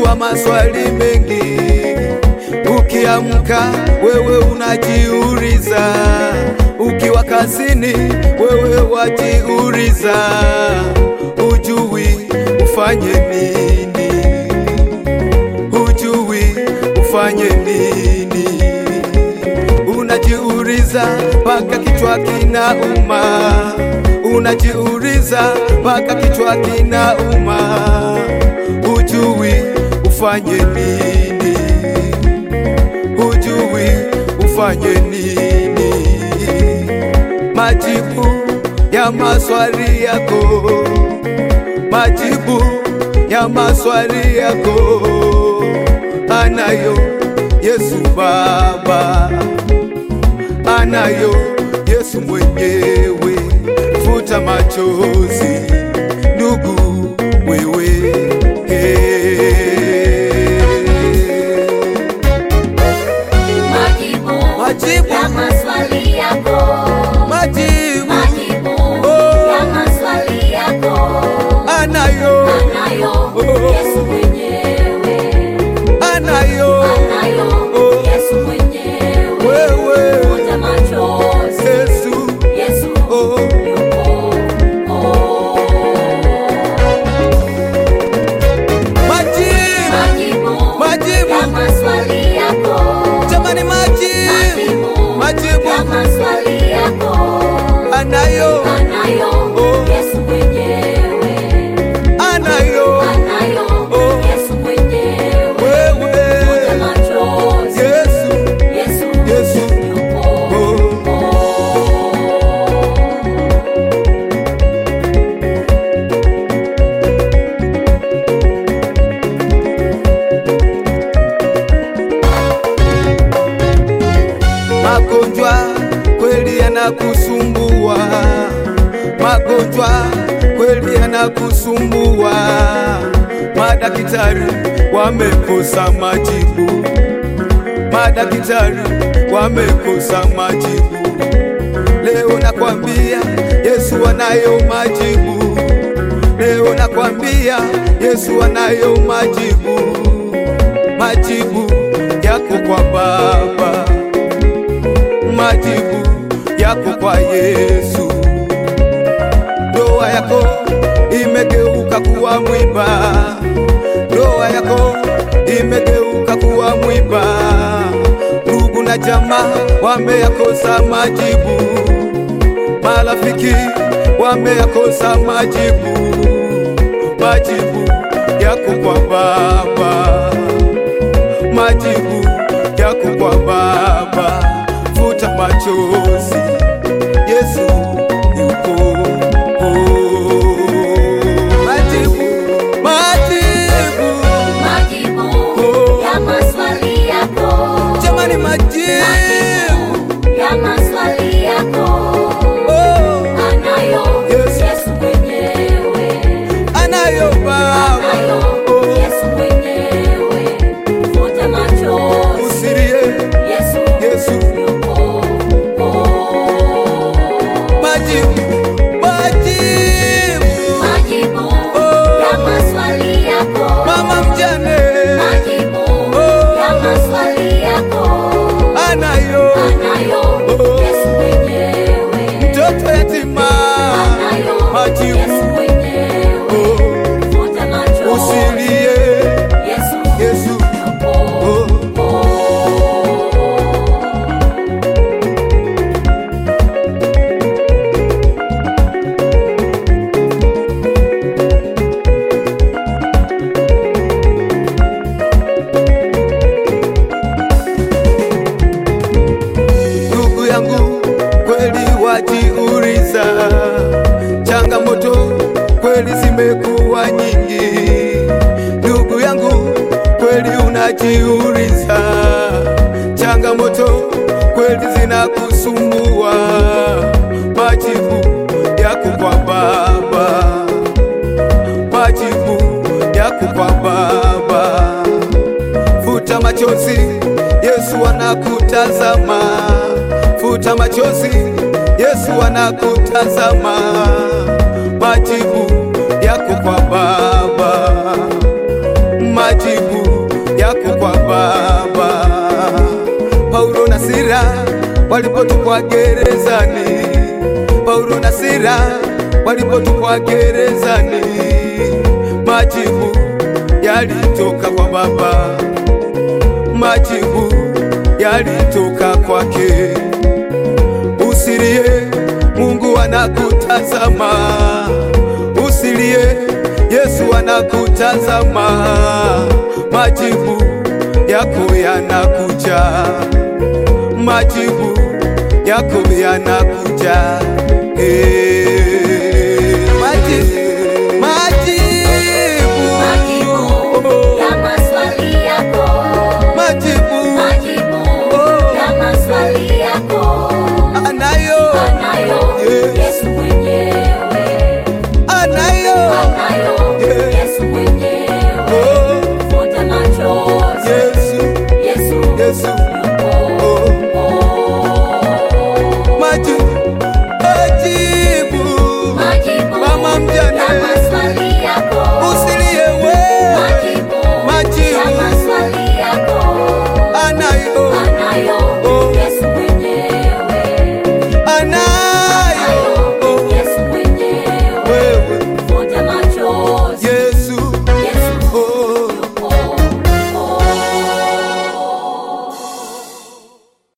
unajua maswali mengi, ukiamka wewe unajiuliza, ukiwa kazini wewe wajiuliza, hujui ufanye nini, hujui ufanye nini, unajiuliza mpaka kichwa kinauma, unajiuliza mpaka kichwa kinauma, hujui ufanye nini, hujui ufanye nini. Majibu ya maswali yako, majibu ya maswali yako anayo Yesu Baba, anayo Yesu mwenyewe. Futa machozi ndugu, wewe hey. Majibu Majibu. ya maswali yako. Majibu Majibu Oh. ya maswali yako. anayo, Anayo Oh. Yesu mwenyewe. anayo Anayo Oh. Yesu mwenyewe. wewe Futa machozi. Yesu Yesu Oh. yupo. Oh. majibu, Majibu Majibu. ya maswali yako. jamani, majibu, Majibu majibu ya maswali yako. anayo, Anayo Oh. Yesu mwenyewe. anayo Anayo Oh. Yesu mwenyewe. Futa wewe machozi. Yesu, Yesu Yesu yupo. Oh. Oh. magonjwa kweli yanakusumbua, magonjwa kweli yanakusumbua, madaktari wamekosa majibu, madaktari wamekosa majibu. Leo nakwambia Yesu anayo majibu, leo nakwambia Yesu anayo majibu, majibu yako kwa Baba majibu yako kwa Yesu. Ndoa yako imegeuka kuwa mwiba, ndoa yako imegeuka kuwa mwiba. Ndugu na jamaa wameyakosa majibu, marafiki wameyakosa majibu. Majibu yako kwa Baba, majibu yako kwa Baba. Futa machozi, Yesu yupo. Majibu, majibu, Majibu Oh. ya maswali yako. jamani, majibu Majibu ya maswali yako. oh, Anayo Yesu. Yesu mwenyewe. anayo Baba Anayo oh, Yesu mwenyewe. Futa machozi. usilie Yesu Yesu yupo. Oh. majibu, majibu Majibu Oh. ya maswali yako. mama mjane Majibu Oh. ya maswali yako. anayo Anayo Oh. Yesu mwenyewe. mtoto yatima Anayo majibu Yesu mwenyewe. oh, Futa machozi. usilie Yesu Yesu yupo. oh. Oh. Ndugu yangu kweli wajiuliza, changamoto kweli zimekuwa nyingi. Ndugu yangu kweli unajiuliza, changamoto kweli zinakusumbua. Majibu yako kwa Baba, majibu yako kwa Baba. Futa machozi, Yesu anakutazama. Futa machozi, Yesu anakutazama. Majibu yako kwa Baba, majibu walipotupwa gerezani, Paulo na Sila walipotupwa gerezani, majibu yalitoka kwa Baba, majibu yalitoka kwake. Usilie, Mungu anakutazama. Usilie, Yesu anakutazama. Majibu yako yanakuja, majibu yako yanakuja. Eh, majibu, majibu, Majibu ya maswali yako. majibu Majibu ya maswali yako. anayo, Anayo Yes. Yesu mwenyewe. anayo, Anayo Yes. Yesu mwenyewe. oh, Futa machozi. Yesu, Yesu Yesu, yupo. oh. Majibu, majibu, Majibu Mama mjane. ya maswali